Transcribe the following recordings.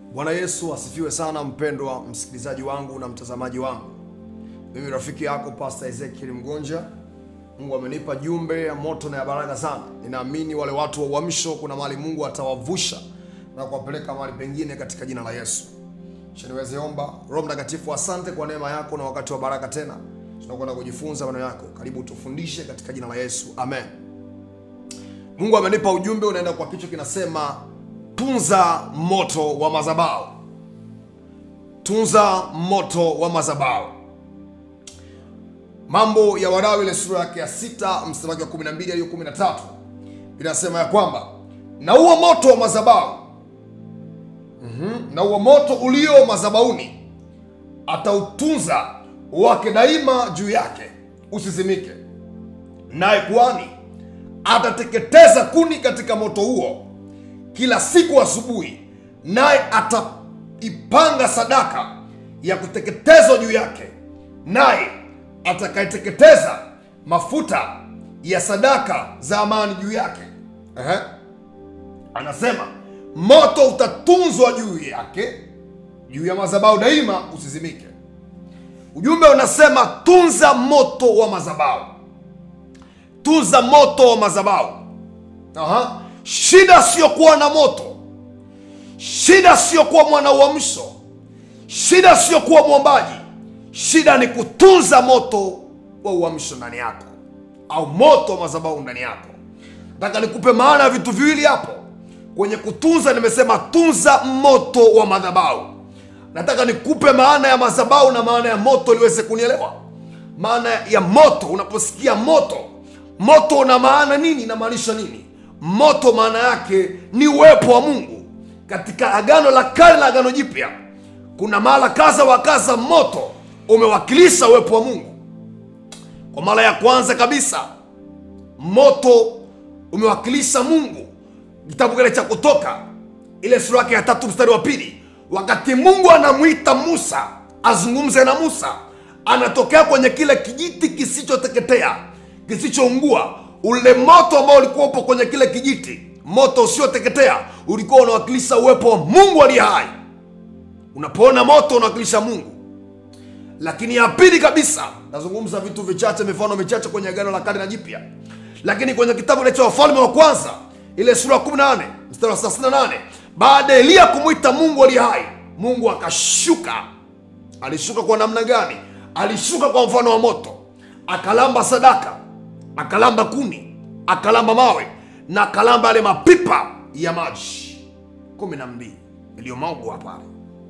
Bwana Yesu asifiwe sana, mpendwa msikilizaji wangu na mtazamaji wangu. Mimi rafiki yako Pastor Ezekiel Mgonja. Mungu amenipa jumbe ya moto na ya baraka sana. Ninaamini wale watu wa uamsho, kuna mahali Mungu atawavusha na kuwapeleka mahali pengine katika jina la Yesu. Acha niweze omba. Roho Mtakatifu, asante kwa neema yako na wakati wa baraka tena tunakwenda kujifunza maneno yako. Karibu tufundishe katika jina la Yesu, amen. Mungu amenipa ujumbe unaenda kwa kichwa kinasema tunza moto wa madhabahu. Tunza moto wa madhabahu. Mambo ya Walawi ile sura yake ya sita mstari wake wa 12 hadi 13 inasema ya kwamba na huo moto wa madhabahu mm-hmm. na huo moto ulio madhabahuni atautunza wake daima juu yake usizimike, naye kuhani atateketeza kuni katika moto huo kila siku asubuhi, naye ataipanga sadaka ya kuteketezwa juu yake, naye atakayeteketeza mafuta ya sadaka za amani juu yake. Ehe. Anasema moto utatunzwa juu yake, juu ya madhabahu daima usizimike. Ujumbe unasema tunza moto wa madhabahu, tunza moto wa madhabahu. Aha. Shida sio kuwa na moto, shida sio kuwa mwana uamsho, shida sio kuwa mwombaji, shida ni kutunza moto wa uamsho ndani yako, au moto wa madhabahu ndani yako. Nataka nikupe maana ya vitu viwili hapo kwenye kutunza. Nimesema tunza moto wa madhabahu. Nataka nikupe maana ya madhabahu na maana ya moto liweze kunielewa. Maana ya moto, unaposikia moto, moto una maana nini? Inamaanisha nini? Moto maana yake ni uwepo wa Mungu. Katika Agano la Kale na Agano Jipya kuna mahala kaza wa kaza moto umewakilisha uwepo wa Mungu. Kwa mara ya kwanza kabisa moto umewakilisha Mungu, kitabu kile cha Kutoka ile sura yake ya tatu mstari wa pili, wakati Mungu anamwita Musa azungumze na Musa, anatokea kwenye kile kijiti kisichoteketea kisichoungua ule moto ambao ulikuwa upo kwenye kile kijiti, moto usioteketea, ulikuwa unawakilisha uwepo wa Mungu aliye hai. Unapoona moto unawakilisha Mungu. Lakini ya pili kabisa, nazungumza vitu vichache, mifano michache kwenye Agano la Kale na Jipya, lakini kwenye kitabu kile cha Wafalme wa Kwanza ile sura ya 18 mstari wa 38, baada ya Eliya kumwita Mungu aliye hai, Mungu akashuka. Alishuka kwa namna gani? Alishuka kwa mfano wa moto, akalamba sadaka akalamba kuni, akalamba mawe na akalamba yale mapipa ya maji kumi na mbili yaliyomwagwa pale.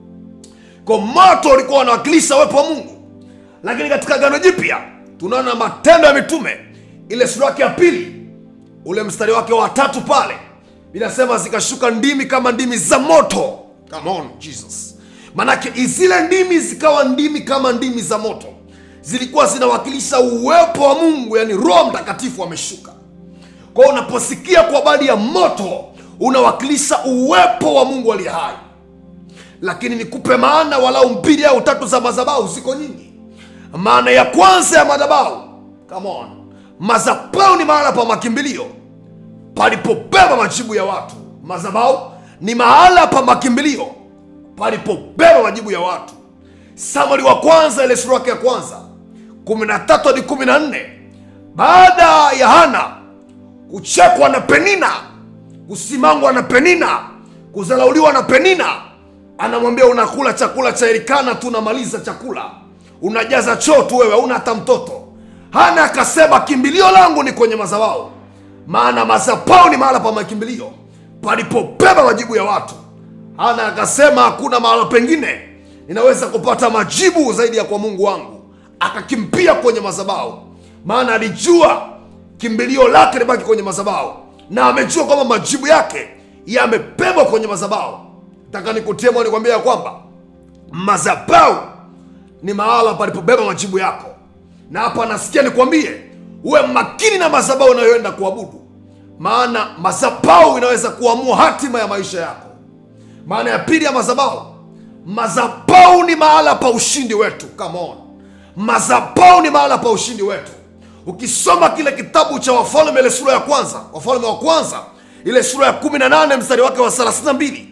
Kwa moto ulikuwa unawakilisha uwepo wa Mungu. Lakini katika Agano Jipya tunaona Matendo ya Mitume ile sura yake ya pili ule mstari wake wa tatu pale inasema zikashuka ndimi kama ndimi za moto. Come on Jesus, manake zile ndimi zikawa ndimi kama ndimi za moto zilikuwa zinawakilisha uwepo wa Mungu, yani Roho Mtakatifu ameshuka. Kwa hiyo unaposikia kwa habari ya moto unawakilisha uwepo wa Mungu aliye hai. Lakini nikupe maana walau mbili au tatu za madhabahu, ziko nyingi. Maana ya kwanza ya madhabahu, come on, madhabahu ni mahala pa makimbilio palipobeba majibu ya watu. Madhabahu ni mahala pa makimbilio palipobeba majibu ya watu. Samueli wa kwanza ile sura yake ya kwanza kumi na tatu hadi kumi na nne baada ya Hana kuchekwa na Penina, kusimangwa na Penina, kudharauliwa na Penina, anamwambia unakula chakula cha Elikana tu, unamaliza chakula, unajaza choo tu, wewe hauna hata mtoto. Hana akasema kimbilio langu ni kwenye madhabahu, maana madhabahu ni mahala pa makimbilio palipobeba majibu ya watu. Hana akasema hakuna mahala pengine ninaweza kupata majibu zaidi ya kwa Mungu wangu. Akakimbia kwenye madhabahu, maana alijua kimbilio lake libaki kwenye madhabahu, na amejua kwamba majibu yake yamebebwa kwenye madhabahu. Nataka nikutie moyo, nikwambia ya kwamba madhabahu ni mahala palipobeba majibu yako, na hapa nasikia nikwambie uwe makini na madhabahu unayoenda kuabudu, maana madhabahu inaweza kuamua hatima ya maisha yako. Maana ya pili ya madhabahu Madhabahu ni mahala pa ushindi wetu. Come on, madhabahu ni mahala pa ushindi wetu. Ukisoma kile kitabu cha Wafalme ile sura ya kwanza, Wafalme wa kwanza ile sura ya 18 mstari wake wa 32,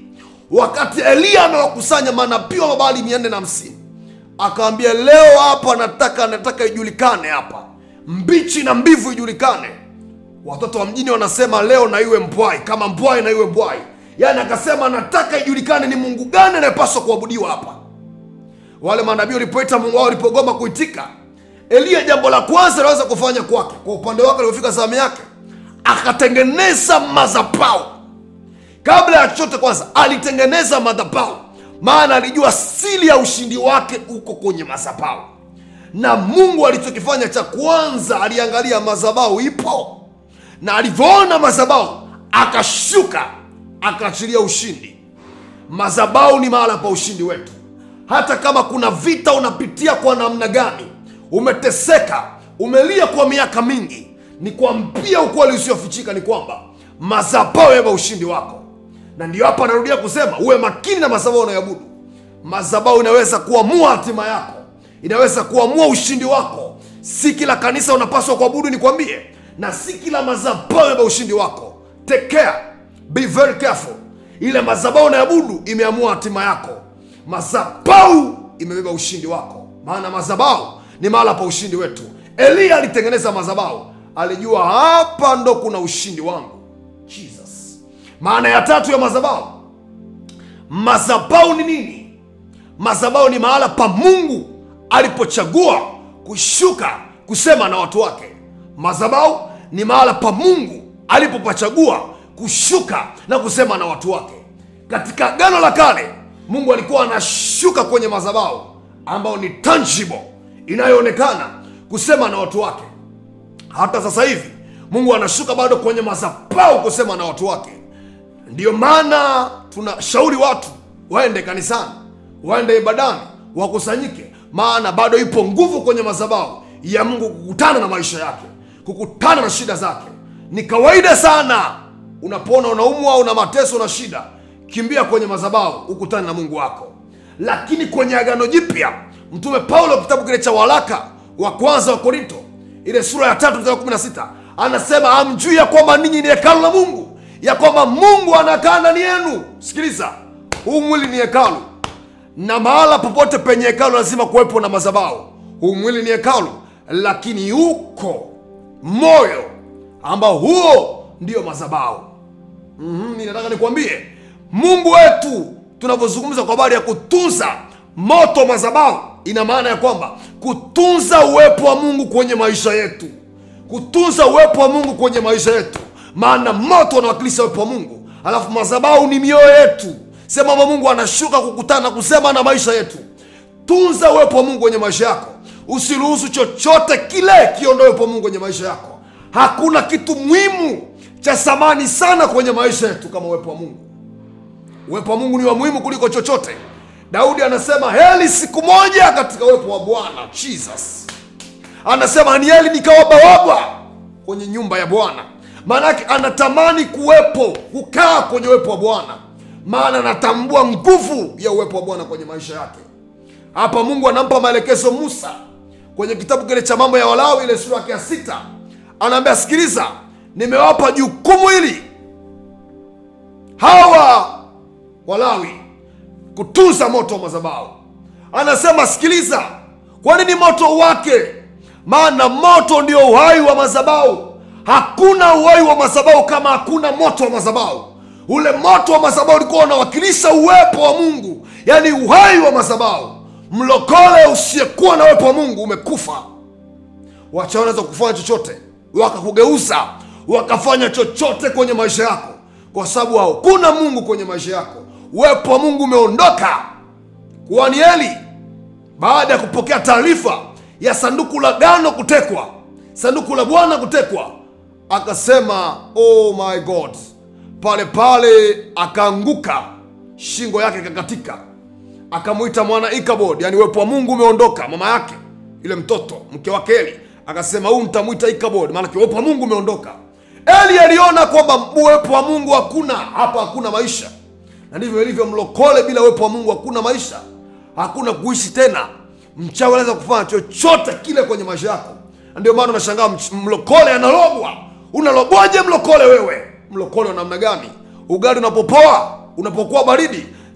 wakati eliya amewakusanya manabii wa mabali mia nne na hamsini akawambia leo hapa nataka nataka ijulikane hapa mbichi na mbivu ijulikane watoto wa mjini wanasema leo na iwe mbwai kama mbwai na iwe mbwai yaani akasema nataka ijulikane ni mungu gani anayepaswa kuabudiwa hapa wale manabii walipoita mungu wao walipogoma kuitika eliya jambo la kwanza aliweza kufanya kwake kwa upande wake alipofika zamu yake akatengeneza madhabau kabla ya chochote kwanza alitengeneza madhabau maana alijua siri ya ushindi wake uko kwenye madhabau na mungu alichokifanya cha kwanza aliangalia madhabau ipo na alivyoona madhabau akashuka akaachilia ushindi madhabau ni mahala pa ushindi wetu hata kama kuna vita unapitia kwa namna gani umeteseka umelia kwa miaka mingi ni kwambia ukweli usiofichika ni kwamba madhabau yaba ushindi wako na ndio hapa anarudia kusema uwe makini na madhabau unayoabudu madhabau inaweza kuamua hatima yako inaweza kuamua ushindi wako si kila kanisa unapaswa kuabudu nikwambie na si kila madhabau yaba ushindi wako take care be very careful ile madhabau unayoabudu imeamua hatima yako madhabau imebeba ushindi wako maana madhabau ni mahala pa ushindi wetu eliya alitengeneza madhabau alijua hapa ndo kuna ushindi wangu jesus maana ya tatu ya madhabau madhabau ni nini madhabau ni mahala pa mungu alipochagua kushuka kusema na watu wake madhabau ni mahala pa mungu alipopachagua kushuka na kusema na watu wake katika gano la kale mungu alikuwa anashuka kwenye madhabau ambayo ni tangible inayoonekana kusema na watu wake hata sasa hivi mungu anashuka bado kwenye madhabau kusema na watu wake ndiyo maana tunashauri watu waende kanisani waende ibadani wakusanyike maana bado ipo nguvu kwenye madhabau ya mungu kukutana na maisha yake kukutana na shida zake ni kawaida sana unapoona unaumwa au una mateso na shida kimbia kwenye madhabau ukutane na mungu wako lakini kwenye agano jipya mtume paulo kitabu kile cha waraka wa kwanza wa korinto ile sura ya tatu mstari wa kumi na sita anasema amjui ya kwamba ninyi ni hekalu la mungu ya kwamba mungu anakaa ndani yenu sikiliza huu mwili ni hekalu na mahala popote penye hekalu lazima kuwepo na madhabau huu mwili ni hekalu lakini uko moyo ambao huo ndio madhabau mm-hmm, ninataka nikwambie mungu wetu tunavyozungumza kwa habari ya kutunza moto wa madhabau ina maana ya kwamba kutunza uwepo wa mungu kwenye maisha yetu kutunza uwepo wa mungu kwenye maisha yetu maana moto unawakilisha uwepo wa mungu alafu madhabau ni mioyo yetu sema kwamba mungu anashuka kukutana na kusema na maisha yetu tunza uwepo wa mungu kwenye maisha yako usiruhusu chochote kile kiondoe uwepo wa mungu kwenye maisha yako hakuna kitu muhimu cha thamani sana kwenye maisha yetu kama uwepo wa mungu uwepo wa mungu ni wa muhimu kuliko chochote daudi anasema heli siku moja katika uwepo wa bwana jesus anasema ni heli nikawabawabwa kwenye nyumba ya bwana maanake anatamani kuwepo kukaa kwenye uwepo wa bwana maana anatambua nguvu ya uwepo wa bwana kwenye maisha yake hapa mungu anampa maelekezo musa kwenye kitabu kile cha mambo ya walawi ile sura yake ya sita anaambia sikiliza nimewapa jukumu hili hawa walawi kutunza moto wa madhabahu anasema sikiliza kwa nini moto wake maana moto ndio uhai wa madhabahu hakuna uhai wa madhabahu kama hakuna moto wa madhabahu ule moto wa madhabahu ulikuwa unawakilisha uwepo wa mungu yaani uhai wa madhabahu mlokole usiyekuwa na uwepo wa mungu umekufa wacha wanaweza kufanya chochote wakakugeuza wakafanya chochote kwenye maisha yako kwa sababu hakuna mungu kwenye maisha yako uwepo wa mungu umeondoka kuhani eli baada ya kupokea taarifa ya sanduku la gano kutekwa sanduku la bwana kutekwa akasema oh my god pale pale akaanguka shingo yake ikakatika akamwita mwana ikabod yani uwepo wa mungu umeondoka mama yake yule mtoto mke wake eli akasema huu mtamwita ikabod maanake uwepo wa mungu umeondoka eli aliona kwamba uwepo wa mungu hakuna hapa hakuna maisha na ndivyo ilivyo mlokole bila uwepo wa mungu hakuna maisha hakuna kuishi tena mchawi anaweza kufanya chochote kile kwenye maisha yako na ndio maana unashangaa mch- mlokole analogwa unalogwaje mlokole wewe mlokole wa namna gani ugali unapopoa unapokuwa baridi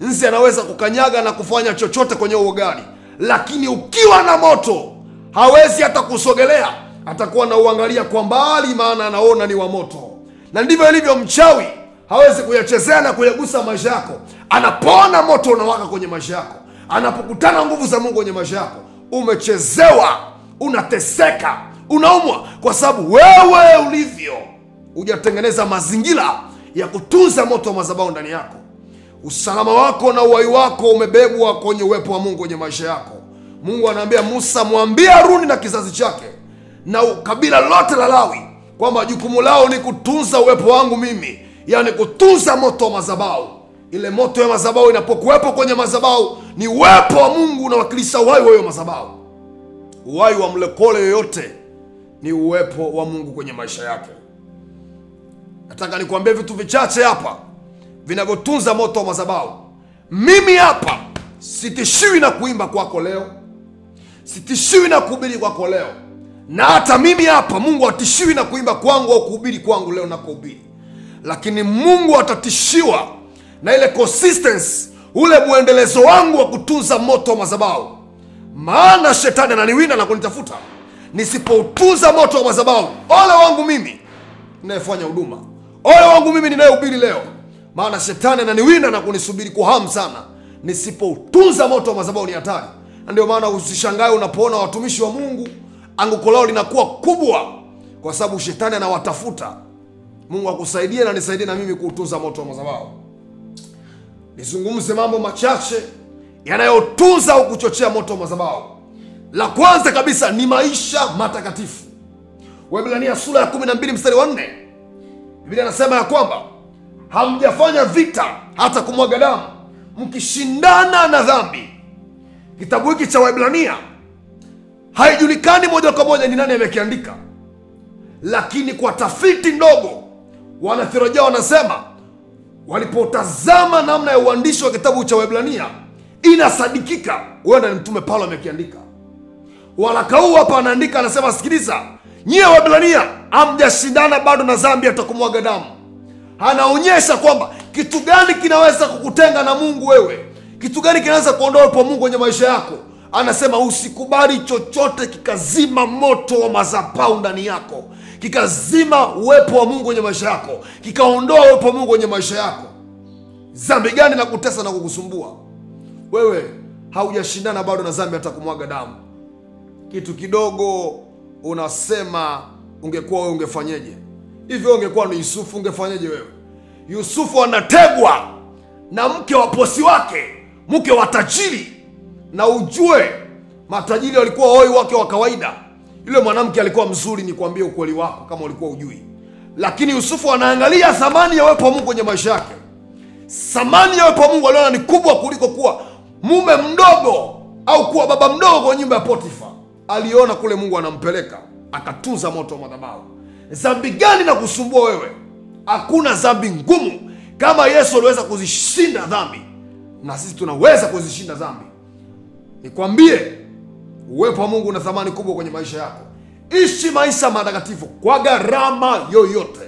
nzi anaweza kukanyaga na kufanya chochote kwenye huo ugali lakini ukiwa na moto hawezi hata kusogelea atakuwa nauangalia kwa mbali maana anaona ni wa moto na ndivyo ilivyo mchawi hawezi kuyachezea na kuyagusa maisha yako anapoona moto unawaka kwenye maisha yako anapokutana nguvu za mungu kwenye maisha yako umechezewa unateseka unaumwa kwa sababu wewe ulivyo hujatengeneza mazingira ya kutunza moto wa madhabahu ndani yako usalama wako na uhai wako umebebwa kwenye uwepo wa mungu kwenye maisha yako mungu anaambia musa mwambie haruni na kizazi chake na kabila lote la lawi kwamba jukumu lao ni kutunza uwepo wangu mimi yaani kutunza moto wa madhabahu ile moto ya madhabahu inapokuwepo kwenye madhabahu ni uwepo wa mungu unawakilisha uhai wa hiyo madhabahu uhai wa mlekole yoyote ni uwepo wa mungu kwenye maisha yake nataka nikuambie vitu vichache hapa vinavyotunza moto wa madhabahu mimi hapa sitishiwi na kuimba kwako leo sitishiwi na kuhubiri kwako leo na hata mimi hapa mungu hatishiwi na kuimba kwangu au kuhubiri kwangu leo nakohubiri lakini mungu atatishiwa na ile consistency ule mwendelezo wangu wa kutunza moto wa madhabahu maana shetani ananiwinda na kunitafuta nisipoutunza moto wa madhabahu ole wangu mimi ninayefanya huduma ole wangu mimi ninayehubiri leo maana shetani ananiwinda na kunisubiri kwa hamu sana nisipoutunza moto wa madhabahu ni hatari na ndio maana usishangae unapoona watumishi wa mungu anguko lao linakuwa kubwa kwa sababu shetani anawatafuta mungu akusaidie na nisaidie na mimi kuutunza moto wa madhabahu nizungumze mambo machache yanayotunza au kuchochea moto wa madhabahu la kwanza kabisa ni maisha matakatifu waibrania sura ya 12 mstari wa 4 biblia anasema ya kwamba hamjafanya vita hata kumwaga damu mkishindana na dhambi kitabu hiki cha waibrania haijulikani moja kwa moja ni nani amekiandika lakini kwa tafiti ndogo wanatheolojia wanasema walipotazama namna ya uandishi wa kitabu cha waibrania inasadikika huenda ni mtume paulo amekiandika waraka huu hapa anaandika anasema sikiliza nyie waibrania hamjashindana bado na dhambi hata kumwaga damu anaonyesha kwamba kitu gani kinaweza kukutenga na mungu wewe kitu gani kinaweza kuondoa uwepo wa mungu kwenye maisha yako anasema usikubali chochote kikazima moto wa mazapau ndani yako kikazima uwepo wa mungu kwenye maisha yako kikaondoa uwepo wa mungu kwenye maisha yako zambi gani na kutesa na kukusumbua wewe haujashindana bado na zambi hata kumwaga damu kitu kidogo unasema ungekuwa wewe ungefanyeje hivyo ungekuwa ni yusufu ungefanyeje wewe yusufu anategwa na mke wa posi wake mke wa tajiri na ujue matajiri walikuwa hoi wake wa kawaida yule mwanamke alikuwa mzuri ni kuambia ukweli wako kama ulikuwa ujui lakini yusufu anaangalia thamani ya uwepo wa mungu kwenye maisha yake thamani ya uwepo wa mungu aliona ni kubwa kuliko kuwa mume mdogo au kuwa baba mdogo kwenye nyumba ya potifa aliona kule mungu anampeleka akatunza moto wa madhabahu dhambi gani na kusumbua wewe hakuna dhambi ngumu kama yesu aliweza kuzishinda dhambi na sisi tunaweza kuzishinda dhambi nikwambie uwepo wa mungu una thamani kubwa kwenye maisha yako ishi maisha matakatifu kwa gharama yoyote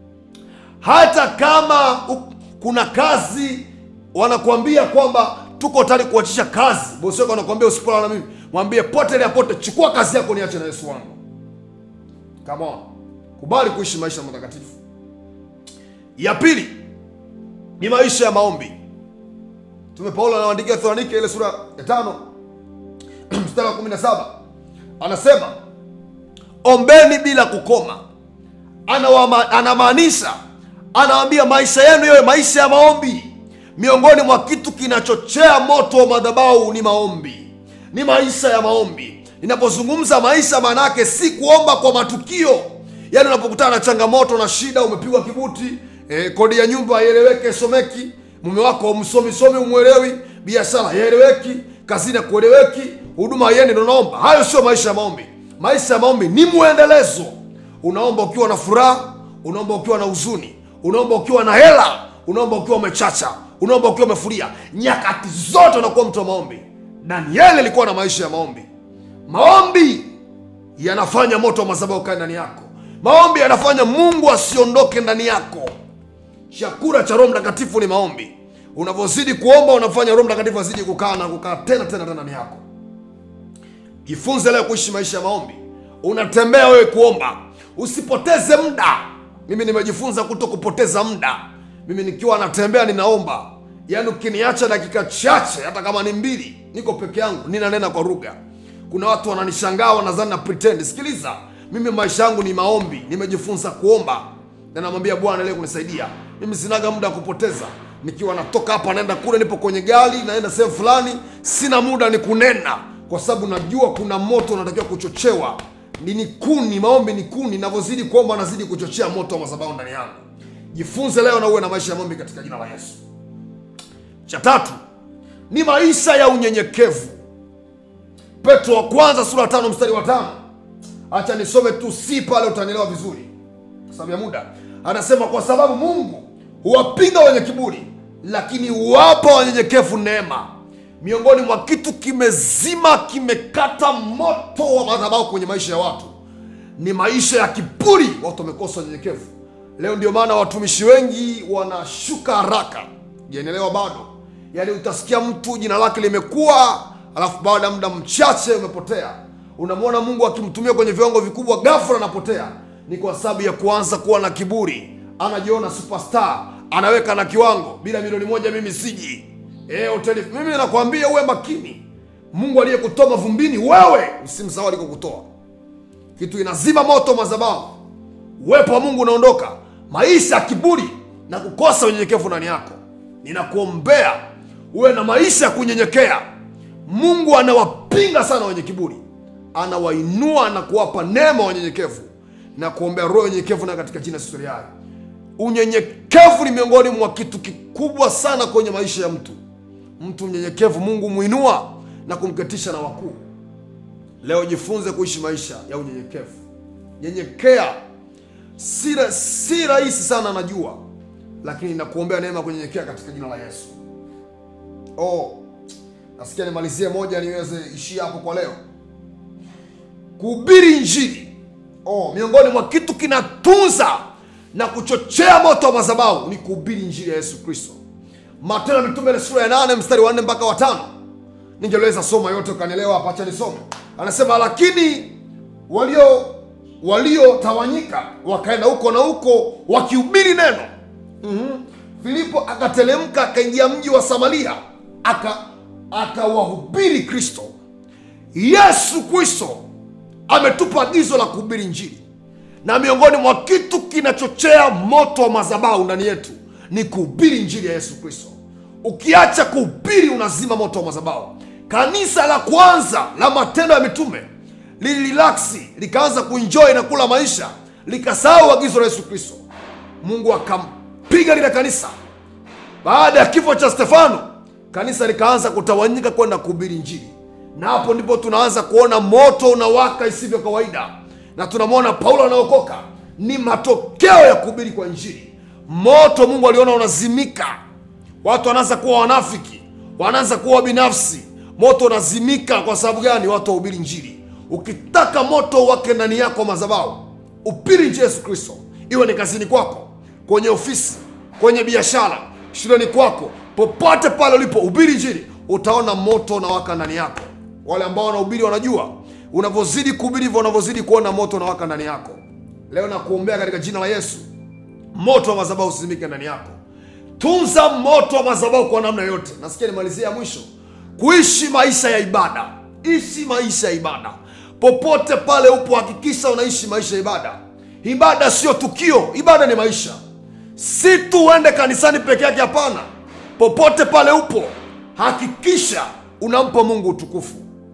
hata kama u- kuna kazi wanakuambia kwamba tuko tayari kuachisha kazi bosi wako anakuambia usipolala na mimi mwambie pote ya pote chukua kazi yako niache na yesu wangu Come on. kubali kuishi maisha matakatifu ya pili ni maisha ya maombi mtume paulo anawaandikia thesalonike ile sura ya tano mstari wa kumi na saba anasema ombeni bila kukoma Anawama- anamaanisha anawaambia maisha yenu yawe maisha ya maombi miongoni mwa kitu kinachochea moto wa madhabahu ni maombi ni maisha ya maombi ninapozungumza maisha maana yake si kuomba kwa matukio yaani unapokutana na changamoto na shida umepigwa kibuti eh, kodi ya nyumba haieleweki someki mume wako msomisomi umwelewi biashara haieleweki kazini akueleweki huduma haiendi ndo unaomba hayo sio maisha ya maombi maisha ya maombi ni mwendelezo unaomba ukiwa na furaha unaomba ukiwa na huzuni unaomba ukiwa na hela unaomba ukiwa umechacha unaomba ukiwa umefuria nyakati zote unakuwa mtu wa maombi danieli alikuwa na maisha ya maombi maombi yanafanya moto wa madhabahu ukae ndani yako maombi yanafanya mungu asiondoke ndani yako chakula cha roho mtakatifu ni maombi unavyozidi kuomba unafanya roho mtakatifu azidi kukaa na kukaa tena tena tena ndani yako jifunze leo kuishi maisha ya maombi unatembea wewe kuomba usipoteze muda mimi nimejifunza kuto kupoteza muda mimi nikiwa natembea ninaomba yaani ukiniacha dakika chache hata kama ni mbili niko peke yangu ninanena kwa lugha kuna watu wananishangaa wanadhani na pretend sikiliza mimi maisha yangu ni maombi nimejifunza kuomba na namwambia bwana leo kunisaidia mimi sinaga muda wa kupoteza nikiwa natoka hapa naenda kule nipo kwenye gari naenda sehemu fulani sina muda ni kunena kwa sababu najua kuna moto unatakiwa kuchochewa ni ni kuni maombi ni kuni navyozidi kuomba nazidi kuchochea moto wa madhabahu ndani yangu jifunze leo na uwe na maisha ya maombi katika jina la yesu cha tatu ni maisha ya unyenyekevu petro wa kwanza sura ya tano mstari wa tano hacha nisome tu si pale utanielewa vizuri kwa sababu ya muda anasema kwa sababu mungu huwapinga wenye kiburi lakini huwapa wanyenyekevu neema miongoni mwa kitu kimezima kimekata moto wa madhabahu kwenye maisha ya watu ni maisha ya kiburi watu wamekosa unyenyekevu leo ndio maana watumishi wengi wanashuka haraka janielewa bado yaani utasikia mtu jina lake limekuwa alafu baada ya muda mchache umepotea unamwona mungu akimtumia kwenye viwango vikubwa ghafla anapotea ni kwa sababu ya kuanza kuwa na kiburi anajiona superstar anaweka na kiwango bila milioni moja mimi siji e, hoteli mimi nakwambia uwe makini mungu aliyekutoa mavumbini wewe usimsahau alikokutoa kitu inazima moto madhabahu uwepo wa mungu unaondoka maisha ya kiburi na kukosa unyenyekevu ndani yako ninakuombea uwe na maisha ya kunyenyekea mungu anawapinga sana wenye kiburi anawainua na kuwapa neema wanyenyekevu na kuombea roho ya unyenyekevu na katika jina sisoriai unyenyekevu ni miongoni mwa kitu kikubwa sana kwenye maisha ya mtu mtu mnyenyekevu mungu mwinua na kumketisha na wakuu leo jifunze kuishi maisha ya unyenyekevu nyenyekea si, ra- si rahisi sana najua lakini nakuombea neema ya kunyenyekea katika jina la yesu oh, nasikia nimalizie moja niweze ishia hapo kwa leo kuhubiri injili oh, miongoni mwa kitu kinatunza na kuchochea moto wa madhabahu ni kuhubiri injili ya yesu kristo matendo ya mitume ile sura ya nane mstari wa nne mpaka watano ningeweza soma yote ukanielewa hapa acha nisome anasema lakini walio waliotawanyika wakaenda huko na huko wakihubiri neno mm-hmm. filipo akatelemka akaingia mji wa samaria aka akawahubiri kristo yesu kristo ametupa agizo la kuhubiri njiri na miongoni mwa kitu kinachochea moto wa madhabahu ndani yetu ni kuhubiri njiri ya yesu kristo ukiacha kuhubiri unazima moto wa madhabahu kanisa la kwanza la matendo ya mitume lilirilaksi likaanza kuenjoy na kula maisha likasahau agizo la yesu kristo mungu akampiga lile kanisa baada ya kifo cha stefano kanisa likaanza kutawanyika kwenda kuhubiri njiri na hapo ndipo tunaanza kuona moto unawaka isivyo kawaida na tunamwona paulo anaokoka ni matokeo ya kuhubiri kwa njiri moto mungu aliona unazimika watu wanaanza kuwa wanafiki wanaanza kuwa binafsi moto unazimika kwa sababu gani watu wahubiri njiri ukitaka moto wake ndani yako madhabahu upiri nje yesu kristo iwe ni kazini kwako kwenye ofisi kwenye biashara shuleni kwako popote pale ulipo ubiri njiri utaona moto unawaka ndani yako wale ambao wanahubiri wanajua unavyozidi kuhubiri hivyo unavyozidi kuona moto unawaka ndani yako leo nakuombea katika jina la yesu moto wa madhabahu usisimike ndani yako tunza moto wa madhabahu kwa namna yoyote nasikia nimalizia mwisho kuishi maisha ya ibada ishi maisha ya ibada popote pale upo hakikisha unaishi maisha ya ibada ibada sio tukio ibada ni maisha si tu uende kanisani peke yake hapana popote pale upo hakikisha unampa mungu utukufu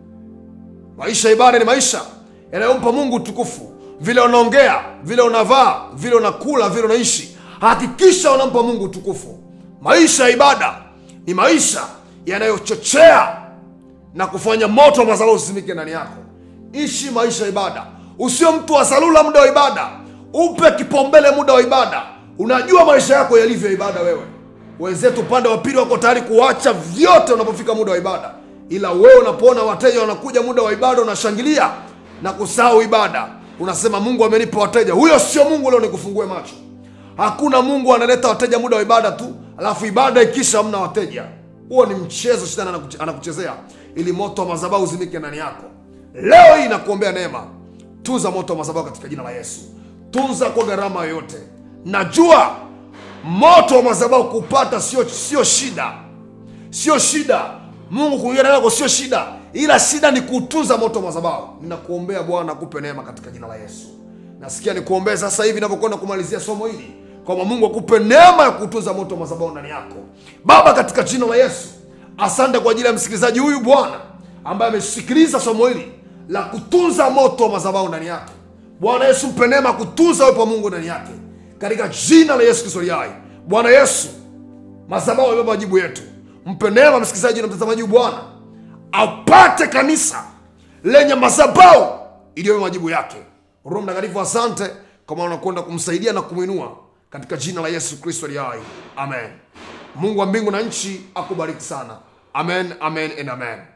maisha ya ibada ni maisha yanayompa mungu utukufu vile unaongea vile unavaa vile unakula vile unaishi hakikisha unampa mungu utukufu maisha ya ibada ni maisha yanayochochea na kufanya moto wa madhabahu usimike ndani yako ishi maisha ya ibada usio mtu wa salula muda wa ibada upe kipaumbele muda wa ibada unajua maisha yako yalivyo ya ibada wewe wenzetu upande wa pili wako tayari kuacha vyote unapofika muda wa ibada ila wewe unapoona wateja wanakuja muda wa ibada unashangilia na kusahau ibada unasema mungu amenipa wateja huyo sio mungu leo nikufungue macho hakuna mungu analeta wateja muda wa ibada tu alafu ibada ikisha hamna wateja huo ni mchezo shetani anakuche- anakuchezea ili moto wa madhabahu uzimike ndani yako leo hii nakuombea neema tunza moto wa madhabahu katika jina la yesu tunza kwa gharama yoyote najua moto wa madhabahu kupata sio sio shida sio shida mungu kuingia ndani yako sio shida ila shida ni kutunza moto wa madhabahu ninakuombea bwana akupe neema katika jina la yesu nasikia nikuombee sasa hivi navyokwenda kumalizia somo hili kwamba mungu akupe neema ya kutunza moto wa madhabahu ndani yako baba katika jina la yesu asante kwa ajili ya msikilizaji huyu bwana ambaye amesikiliza somo hili la kutunza moto wa madhabahu ndani yake bwana yesu mpe neema ya kutunza uwepo wa mungu ndani yake katika jina la yesu kristo aliye hai bwana yesu madhabahu yamebeba majibu yetu mpe neema msikilizaji na mtazamaji huyu bwana apate kanisa lenye madhabahu iliyobeba majibu yake roho mtakatifu asante kwa maana unakwenda kumsaidia na kumwinua katika jina la yesu kristo aliye hai amen mungu wa mbingu na nchi akubariki sana amen amen and amen